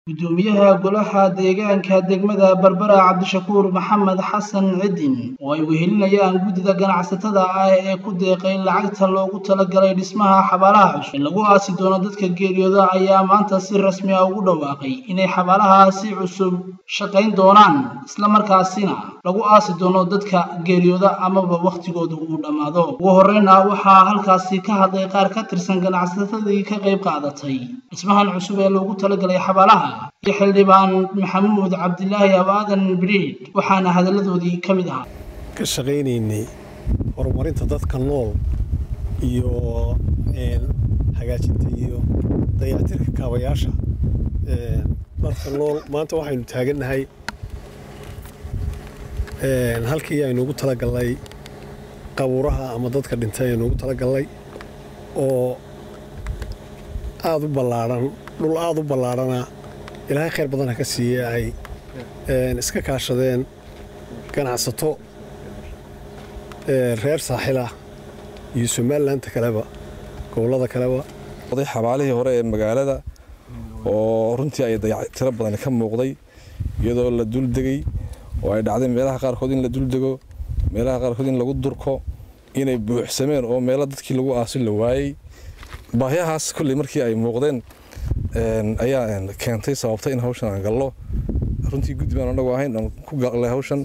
gudoomiyaha golaha deegaanka degmada berbera cabdishakuur maxamed xasan cidin oo ay wehelinayaan guddida ganacsatada ah ee ku deeqay lacagta loogu talagalay dhismaha xabaalaha cusub ee lagu aasi doono dadka geeriyooda ayaa maanta si rasmi ah ugu dhawaaqay inay xabaalahaasi cusub shaqayn doonaan islamarkaasina lagu aasi doono dadka geeriyooda amaba wakhtigooda uu dhammaado ugu horreyna waxaa halkaasi ka hadlay qaar ka tirsan ganacsatadii ka qayb qaadatay dhismahan cusub ee loogu talagalay xabaalaha iyo xildhibaan maxamuud cabdilaahi abaadan biriid waxaana hadalladoodii ka mid ahaa ka shaqaynaynay horumarinta dadka nool iyo hagaajinta iyo dayactirka kaabayaasha dadka nool maanta waxaynu taagannahay halkii aynuugu talagalnay qabuuraha ama dadka dhintay aynuugu talagalnay oo aada u ballaadhan dhul aada u ballaadhana ilaahay khayr badan ha ka siiye ay iska kaashadeen ganacsato reer saaxilah iyo somalilanka kaleba gobollada kaleba xabaalihii hore ee magaalada oo runtii ay dayactiro badan ka muuqday iyadoo la duldegay oo ay dhacday meelaha qaarkood in la duldego meelaha qaarkood in lagu durko inay buuxsameen oo meelo dadkii lagu aasin la waayey baahyahaas kolley markii ay muuqdeen ayaa keentay sababtay in hawshan aan gallo runtii guddi baan anagu ahayn aan ku galnay hawshan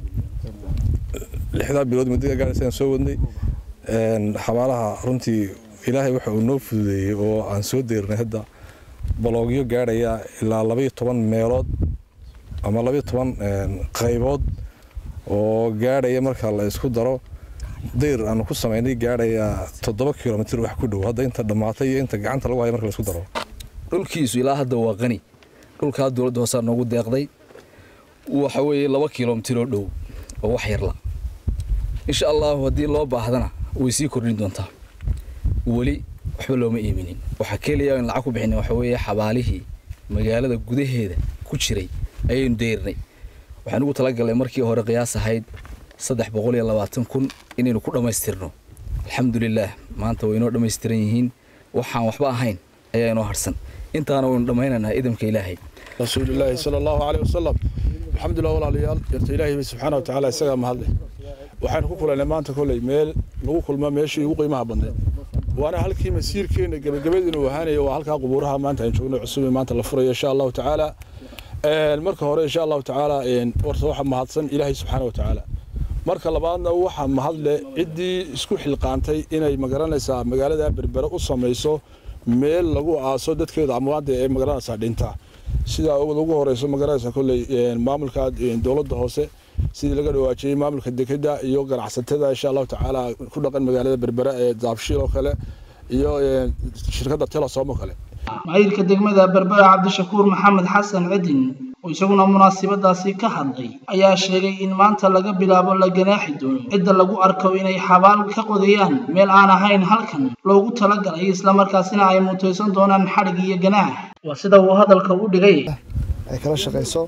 lixdaa bilood muddada gaaraysa aan soo wadnay xabaalaha runtii ilaahay waxa uu noo fududeeyey oo aan soo deernay hadda baloogyo gaadhaya ilaa labaiyo toban meelood ama labaiyo toban qaybood oo gaadhaya marka la isku daro dayr aanu ku samaynay gaadhaya toddoba kilomitr wax ku dhow hadda inta dhammaatay iyo inta gacanta lagu haya marka la isku daro dhulkiisu ilaa hadda waa qani dhulkaa dowladda hoosaa noogu deeqday waxa weeye laba kilomitir oo dhow oo wax yarla insha allahu haddii loo baahdana way sii kordhin doontaa weli waxba looma iiminin waxaa keliya in lacag ku bixina waxa weeye xabaalihii magaalada gudaheeda ku jiray ayaynu deyrnay waxaan ugu talagalnay markii hore qiyaas ahayd saddex boqol iyo labaatan kun inaynu ku dhammaystirno alxamdulilaah maanta way inoo dhammaystiran yihiin waxaan waxba ahayn ayaa inoo harsan intaana waynu dhammaynaynaa idamka ilaahay rasuulilaahi sala allahu caleyh wasalam alxamdulilah walaalayaal yarta ilaahay subxaana watacaala isagaa mahadle waxaynu ku kulannay maanta kolley meel lagu kulma meeshii ugu qiimaha badnayd waana halkii masiirkeenna gebagabadiinu ahaanaya waa halkaa qubuuraha maanta aan joogno cusub maanta la furayo insha allahu tacaala marka hore insha allahu tacaala horta waxa mahadsan ilaahay subxaana watacaala marka labaadna waxaa mahadle ciddii isku xilqaantay inay magaranaysaa magaalada berbere u samayso meel lagu aaso dadkeeda amwaada ee magaranaysaa dhinta sidaa ugu horeyso magaranaysaa kolley maamulka dowladda hoose sidii laga dhawaajiyey maamulka dekeda iyo ganacsatada insha allahu tacaala ku dhaqan magaalada berbere ee daabshiil oo kale iyo shirkadda telesom oo kale maayirka degmada berbera cabdishakuur maxamed xasan cidin oo isaguna munaasabadaasi ka hadlay ayaa sheegay in maanta laga bilaabo la ganaaxi doono cidda lagu arko inay xabaal ka qodayaan meel aan ahayn halkan loogu talagalay islamarkaasina ay mutaysan doonaan xadhig iyo ganaax waa sida uu hadalka u dhigay ay kala shaqayso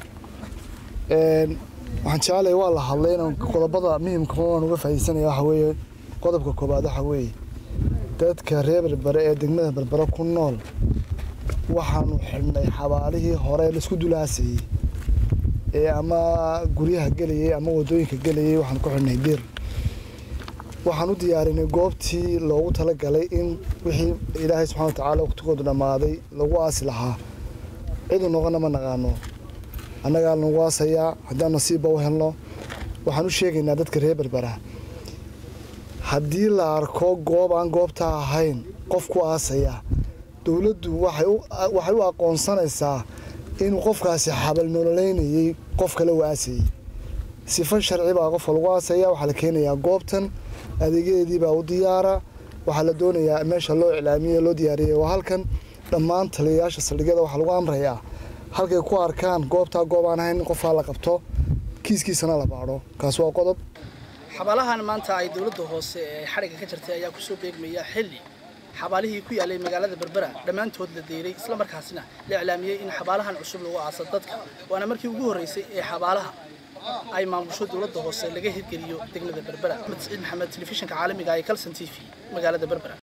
waxaan jeclay waa la hadlay inaan qodobada muhimka aan uga faa'iidaysanaya waxa weeye qodobka koobaad waxa weeye dadka reer berbere ee degmada berbere ku nool waxaanu xidhnay xabaalihii hore laisku dulaaseeyey ee ama guryaha gelayay ama wadooyinka gelayay waxaan ku xidhnay dir waxaan u diyaarinay goobtii loogu talagalay in wixii ilaahay subxana watacaala waqtigoodu dhammaaday lagu aasi lahaa cidu noqona ma naqaano annagaa nagu aasayaa haddaan nasiibba u helno waxaan u sheegaynaa dadka reer berbera haddii la arko goob aan goobtaa ahayn qof ku aasaya dowladdu waxay u aqoonsanaysaa inuu qofkaasi xabal nololeynayay qof kale u aasayey sifo sharci baa qofka lagu aasaya waxaa la keenayaa goobtan adeegyadeedii baa u diyaara waxaa la doonayaa meesha loo iclaamiyey loo diyaariyey waa halkan dhammaan taliyayaasha saldhigyada waxaa lagu amrayaa halkay ku arkaan goobtaa goob aan ahayn in qofkaa la qabto kiiskiisana la baadho kaas waa qodob xabaalahan maanta ay dowladda hoose ee xadhigga ka jirtay ayaa kusoo beegmaya xilli xabaalihii ku yaalay magaalada berbera dhammaantood la deyray islamarkaasina la iclaamiyey in xabaalahan cusub lagu aasa dadka waana markii ugu horreysay ee xabaalaha ay maamusho dowladda hoose laga hirgeliyo degmada berbera axmed saciid maxamed telefishinka caalamiga ee calson t v magaalada berbera